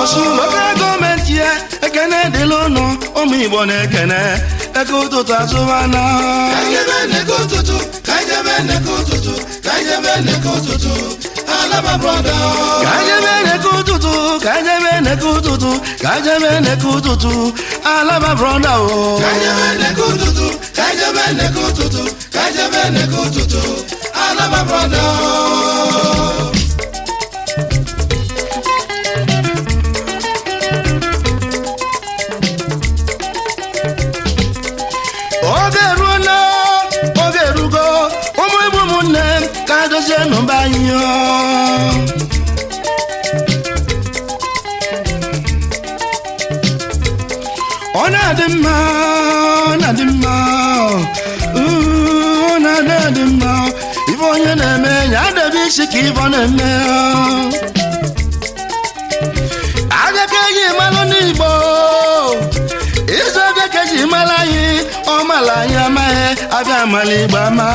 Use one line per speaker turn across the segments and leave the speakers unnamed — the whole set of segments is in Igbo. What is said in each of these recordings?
ọsụ lokal gọọmenti ya ekene dịla ụnụ ụmụ igbo na-ekene eke ụtụtụ azụmana
ka anyị jebe nneke ụtụtụ ka anyị jebe nneke ụtụtụ ka anyị jebe nneke ụtụtụ alaba brọda
ka jebe neke ụtụtụ ka jebe neke ụtụtụ ka jebe neke ụtụtụ alaba brọda o
ka anyị jebe nneke ụtụtụ ka anyị jebe nneke ụtụtụ ka anyị jebe nneke ụtụtụ alaba brọda
oge eruola oge erugo ụmụ igbo ụmụnne m ka dozie nụba anyị o. ọ na-adị mma ọ na-adị mma uh, ọ na-adị adị mma ife onye na-eme ya adebe isi ka ife ọ na-eme aga ka eji malụ n'igbo izu oge ka eji mara anyị ọ mara anyị amaghị abịa mara igbo ama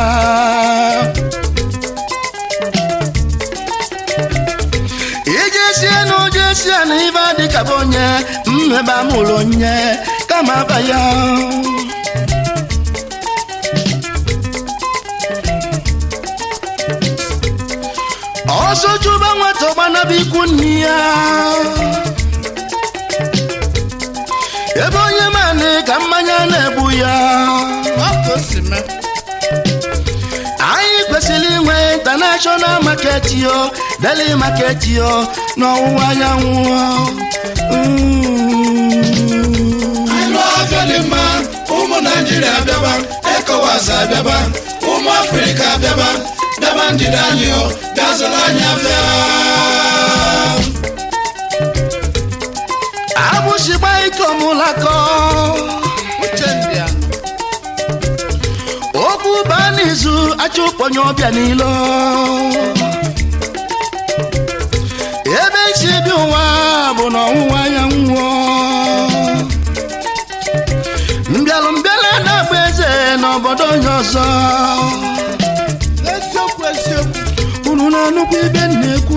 ije sie na ụjọ sie na ibe dị ka bụ onye mmeba mụrụ onye kama aba ya ọsọ chụba nwata ọgbanaba ikwu nne ya ebe onye manị ka mmanya na-egbu ya anyị kwesịrị inwe international market yo daily market yo n'ọwụwa anyanwụ Mm.
anyị lụọ afịa dị mma ụmụ naijiria bịaba ekowas abịaba ụmụ afrịka bịaba bịaba ndịda anyị o bịa zụrụ anyị afịa
agbụsịgba ike ọmụlakọ okwu baa n'izu achụkpọnye ọbịa n'ilo ebe isi bi ụwa bụ n'ọwụwa anyanwụ mbịalụ mbịala na-agba eze n'obodo onye ọzọ
eziokwu eziokwu
unu na-anụkwu ibe m na-ekwu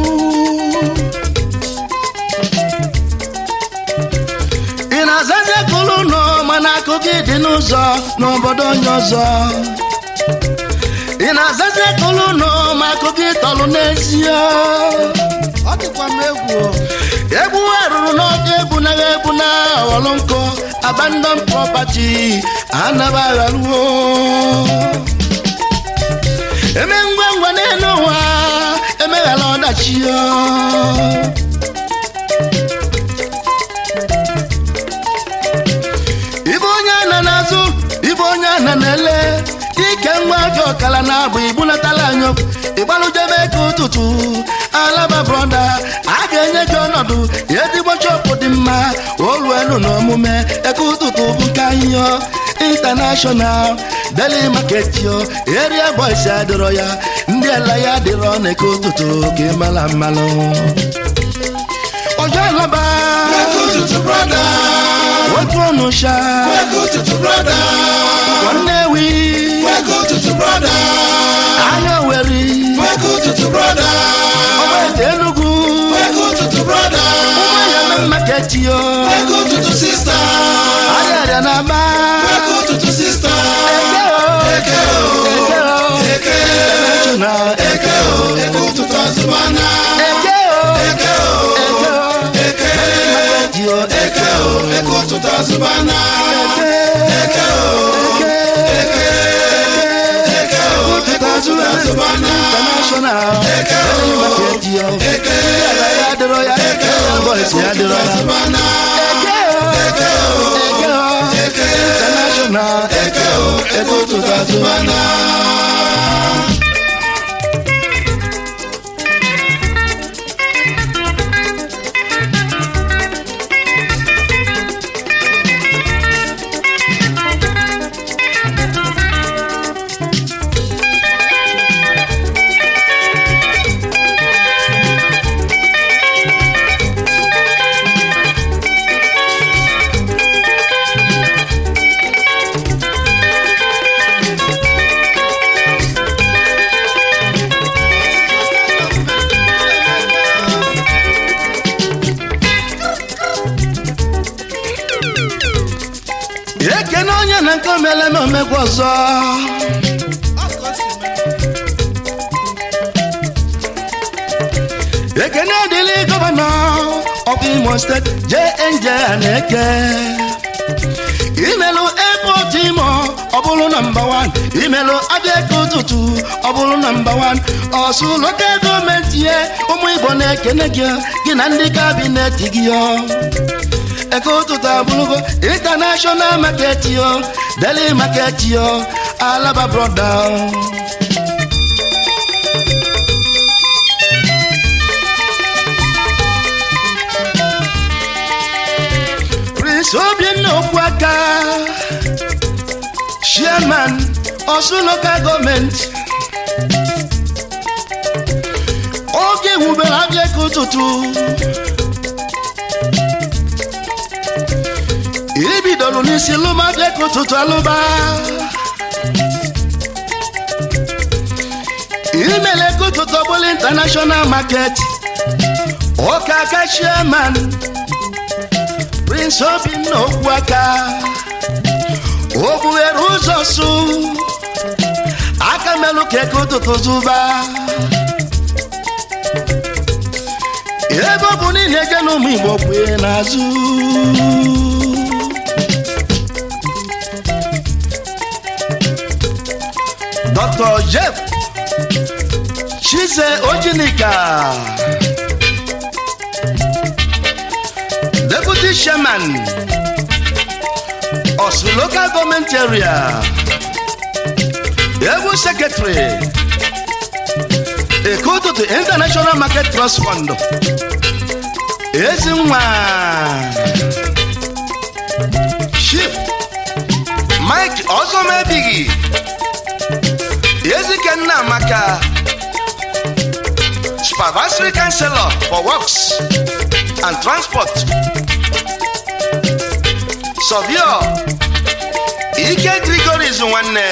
ị na-azazi akụlụ ụlọ mana akụ gị dị n'ụzọ n'obodo onye ọzọ ị na-azazi akụlụ ụlọ ma akụ gị tọlụ n'ezie
ọ dịkwa m egwu o.
egbu arụrụ n'oge ebunaghị ebuna ọghọlụ nkụ abandon property anaba agharuo eme ngwa ngwa n'elu ụwa emeghara ọdachi ya ibe onye ana n'azụ ibe onye ana na-ele ike nwa gị ọkala na-abụ ibunatala anyị okwu ịgbalụjebe ka ụtụtụ alaba brọda a ga-enye gị ọnọdụ ezigbo chọpụ dị mma olu elu na omume eke ụtụtụ bụ nke anyị yo intanashọnal deli maket yo eria boys adịrọ ya ndị ala ya adịrọ na eke ụtụtụ ka ịmala mmalụ ọjọ alaba
eke ụtụtụ brọda
otu ọnụ sha
eke ụtụtụ brọda
nwanne wi
eke ụtụtụ brọda
anya weri
eke ụtụtụ brọda
ọgbaete enugwu
eke ụtụtụ brọda
ụgbọya na maketi yo
eke ụtụtụ sista
arịarịa na aba
eke ụtụtụ sista
eke o
eke o
eke
eke
na
eke o eke ụtụtụ azụmana
eke o
eke o
eke o
eke
maketi yo
eke o eke ụtụtụ azụmana eke o eke eke o eke ụtụtụ azụmana
international
eke o
maketi yo
eke
ala ya adịrọ ya eke boys ya adịrọ ya
azụmana
eke o
eke o
eke o
eke
international
eke o eke ụtụtụ azụmana
onye na nke omele na omegwu ọzọ
ọkụ o si mee
ekene dịrị gọvanọ of imo steeti jnj na-eke imelụ epot imo ọ bụrụ na mba 1 imelụ abịa eke ụtụtụ ọ bụrụ na mba 1 ọsụ lokal gọọmenti ye ụmụ igbo na-ekene gị gị na ndị kabinet gị yo eke ụtụtụ abụrụgo intanashọnal maket yo deli maket yo alaba broda prince obinna okpuaka chairman osu local gọọmenti oge ewubere abịa ka ụtụtụ ibidoro n'isi lụba abịa ka ụtụtụ alụba imele ka ụtụtụ ọbụla international market ụka aka chairman prince obinna okpuaka o bughere ụzọ su aka melụ ka eke ụtụtụ zụba ebe ọ bụ niile je n'ụmụ igbo kwee n'azụ dr jeff chize ojinika deputy chairman osu local government area ebu secretary ekototo international market trust fund ezinwa chief mike ọzọmebighị ezikenna maka supervisory counselor for works and transport sọvio ike grigoris nwanne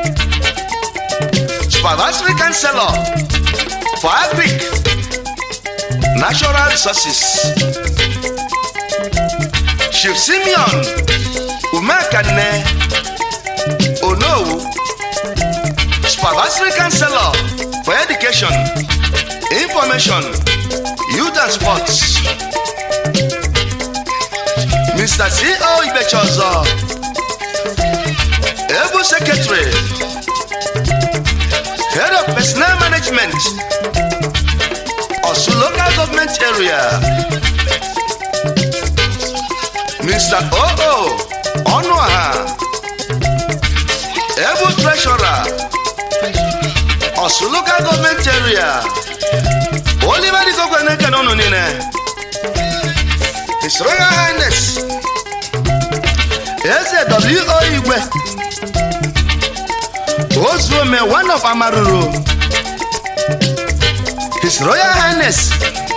supervisory counselor for agric natural resources chief simeon umekanne onowu supervisory counselor for education information youth and sports mr co ibechozo able secretary head of personnel management osu local government area mr oo ọnụaha able treasurer osu local government area oliver digogwe na-ekene ụnụ niile his royal highness eze wo igwe ozuome one of amaruru his royal highness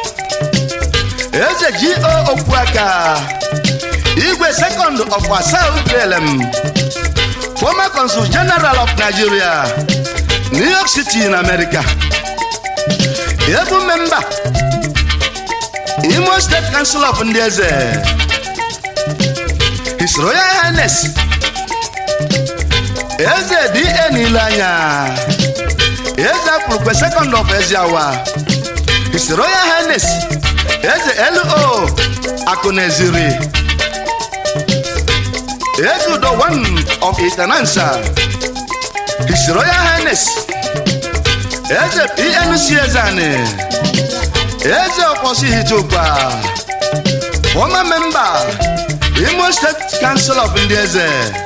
eze go okpuaka igwe second of asau plm former consul general of nigeria new york city in america ebu memba imo state council of ndị eze his royal highness eze da niile anya eze apụrụkwe second of eziawa his royal highness eze lo akụneziri eze udo one of itanansa his royal highness eze pnc ezani eze ọkwọsi hitokwa former member imo state council of ndị eze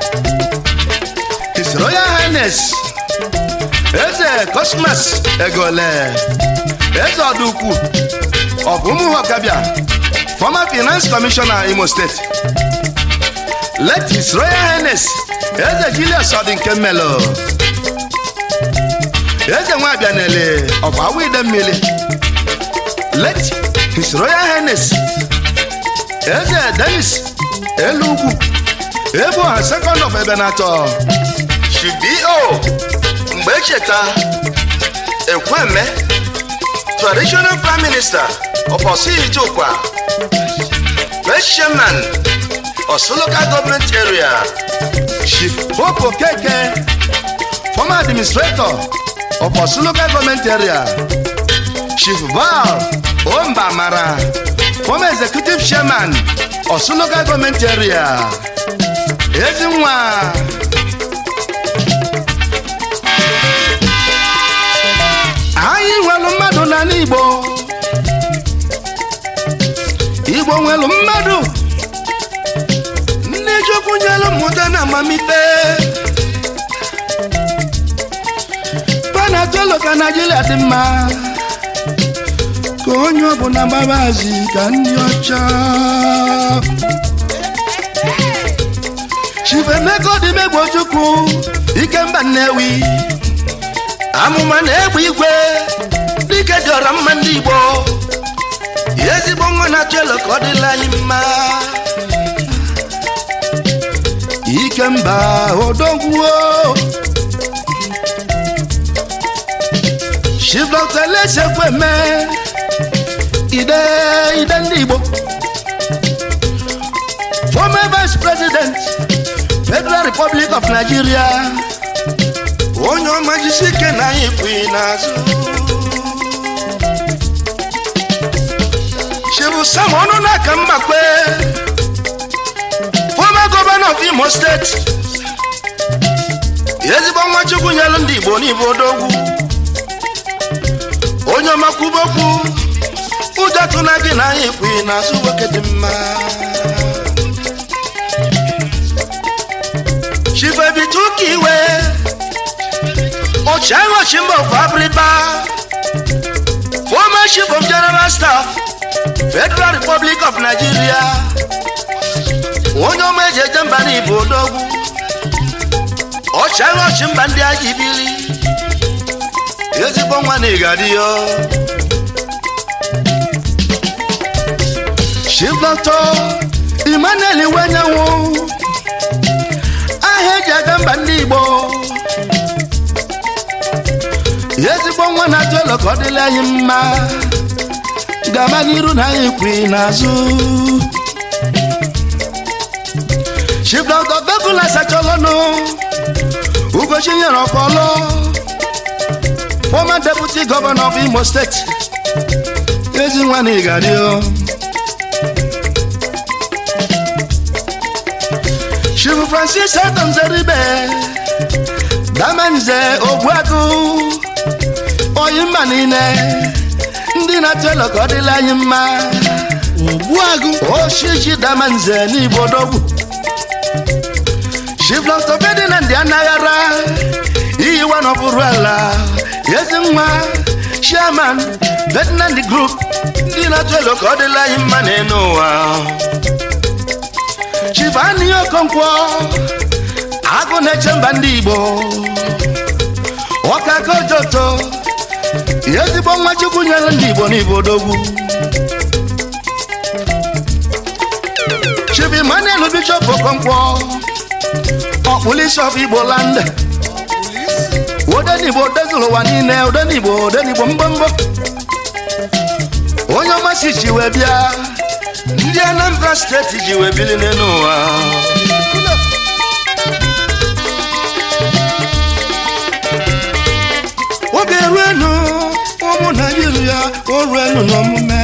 his royal highness eze cosmas egole eze ọdụkwu of ụmụhọkabịa former finance commissioner imo state let his royal highness eze julius ọdịnke melo eze nwabịa nele of awide mmiri let his royal highness eze denis elu ugwu ebe ọha second of ebenatọ shibio mgbe echeta ekweme traditional prime minister of osihijokwa vice chairman Osun local government area chief hope okeke former administrator of Osun local government area chief val ombamara former executive chairman Osun local government area ezinwa anyị nwere mmadụ n'ala igbo igbo nwere mmadụ ndị chukwu nyere mmụta na amamife panatolo ka naijiria dị mma ka onye ọbụla gbabazi ka ndị ọcha chifemeka ọdịmegbe chukwu ikemba nnewi amụma na-egbe igwe dike dịọra mma ndị igbo ezigbo nwa na-achọ elo ka ọ dịla anyị mma ikemba odogwuo chiflọtelesekweme ide ide ndị igbo former vice president federal republic of nigeria onye ọma jisi ike na anyị pụghị n'azụ chibu sam ọnụ n'aka mgbakwe former governor of imo steeti ezigbo nwa chukwu nyelu ndị igbo n'ibe odogwu onye ọma kwubokwu ụjọ tụna gị na anyị pụghị n'azụ nwoke dị mma chifebituka iwe Ochiago Chimbo of Abriba, former chief of general staff, Federal Republic of Nigeria, onye ọma eji eje mba n'Igbo odogwu, Ochiago Chimba ndị agha ibili, ezigbo nwa na ịgadịyo. Chief Doctor Emmanuel Iwenyanwu, aha eji aga mba ndị Igbo. ezigbo nwa na-atụ elo ka ọ dịla anyị mma gaba n'iru na anyị kwi n'azụ chibdọdọ bebula sachalọnụ ugochi nyere ọkpọlọ former deputy governor of imo steeti ezi nwa na ịgario chifu francis edomzeribe damenze ogbuagụ oyi mma niile ndị na-atụ elo ka ọ dịla anyị mma ogbuagụ oshiji damanze n'ibodogwu shiflọtọbedi na ndị anaghara iyiwa n'ọbụrụ ala ezi nwa chairman ferdinand group ndị na-atụ elo ka ọ dịla anyị mma n'elu ụwa chivani okonkwo agụ na-eche mba ndị igbo ọkakojoto ezigbo nwa chukwu nyere ndị igbo n'ibo odogwu chibi manuel bishop okonkwo ọkpụlisi of igbo land odenigbo dezuru ụwa niile odenigbo odenigbo mgbomgbo onye ọmasị ji wee bịa ndị anambra steeti ji wee bili n'elu ụwa oge ruenu ụmụ naijiria oruenu n'omume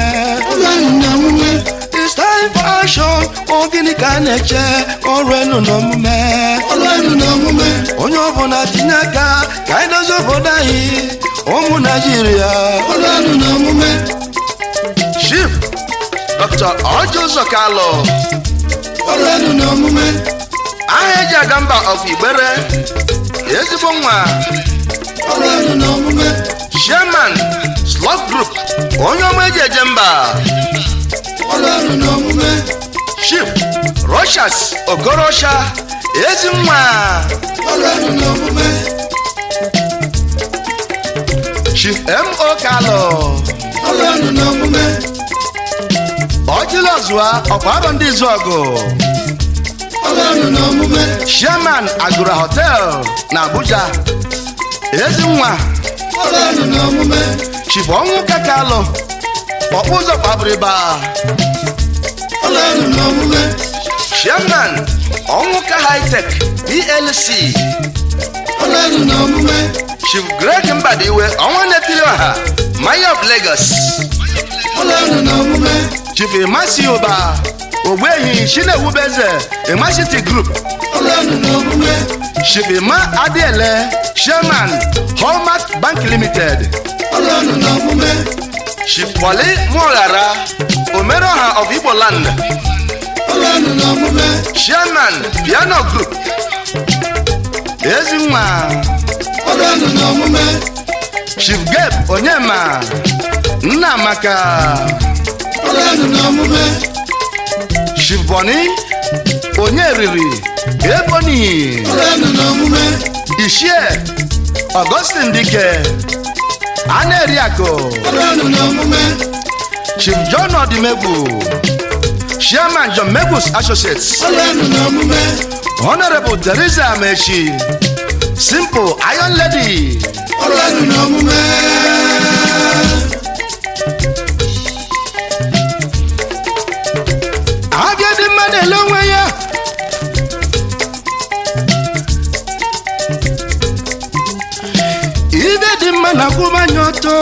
It's time for action ọ gịnị ka a na-eche oruenu n'omume onye ọbụla tinye aka ka anyị dozie obodo anyị ụmụ naijiria chief dr ojo zokalo aha eji aga mba of igbere ezigbo nwa chairman slot group onye ọma eji eje mba chief rochas okorocha ezi nwa chief mo kalo ọjịlọzụa ọkwa arọ ndị izu ọgụ chairman agụra hotel na abuja ezi nwa chief ọnwụ kakalụ ọkpụ ụzọ kpabiriba
chairman ọnwụka hightech plc
ọlọ́nu na omume
chief greg mbadiwe ọnwa netiri ọha mayor of lagos
ọlọ́nu na omume
chief emasi ụba ogbuehi chinewubeze emacity group
ọlọ́nu na omume
chief emma adiele chairman hallmark bank limited
ọlọ́nu na omume
chief wale muoghara omeroha of igbo land
ọlọ́nu na omume
chairman piano group ezinwa
ọlọ́nu na omume
chief gabe onyema nnamaka
ọlọ́nu na omume
chief boni onyeriri eboni
ọlọ́nu na omume
ishie augustin dike aneriako
ọlọ́nu na omume
chief john odimegbu chairman john megbus associates
ọlọ́nu na omume
honorable teresa amechi simple iron lady
ọlọ́nu na omume
abịa dị mma na-ele onwe ya ibe dị mma na akwụmanya ọtọ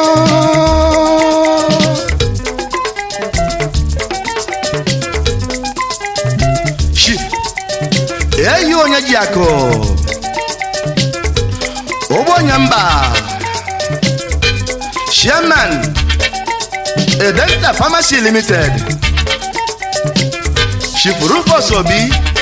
Chi, eyi onye ji akụ ụgbọnya mba chairman edenta pharmacy limited chief rufus obi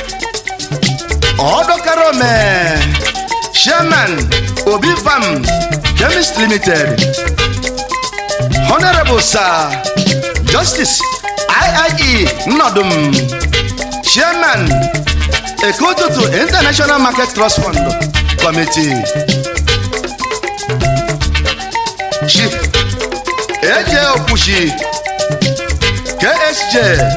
ọdọkarome chairman obi farm chemist limited honorable sir justice iie nnọdụm chairman ekotutu international market trust fund committee chief eje okwuchi ksj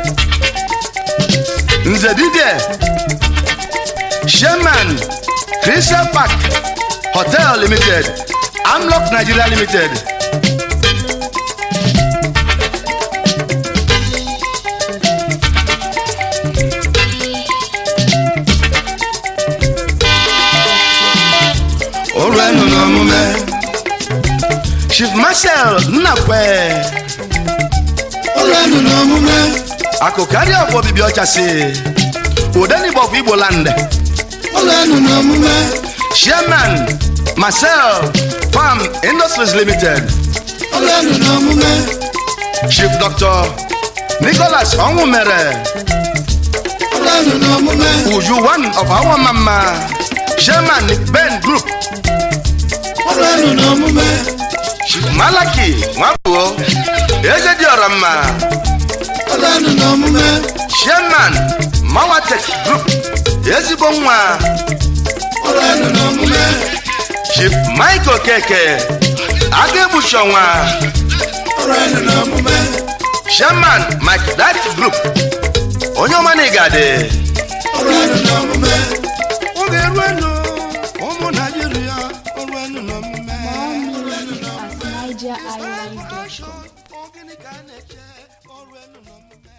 nze dibia chairman crystal park hotel limited amlock nigeria limited
ọlọ́nu na omume
chief marshal nnakwe
ọlọ́nu na omume
akụkarị ọgwụ obibi ọchasị udenigbo of igbo land
ọlọ́nu na omume
chairman marcel farm industries limited
ọlọ́nu na omume
chief dr nicholas ọnwụmere
ọlọ́nu na omume
uju one of our mama chairman ben group
ọlọ́nu na omume
chief malaki nwagbuo eze dị ọra mma
ọlọ́nu na omume
chairman mawatek group ezigbo nwa
ọlọ́nu na omume
chief michael keke aga egbuchonwa
ọlọ́nu na omume
chairman mike dat group onye ọma na igade
ọlọ́nu na omume.
oge ruenu ụmụ naijiria oruenu n'omume
More music at NigerIsland.com.
Ogini ka a na-eche ọrụ enu n'omume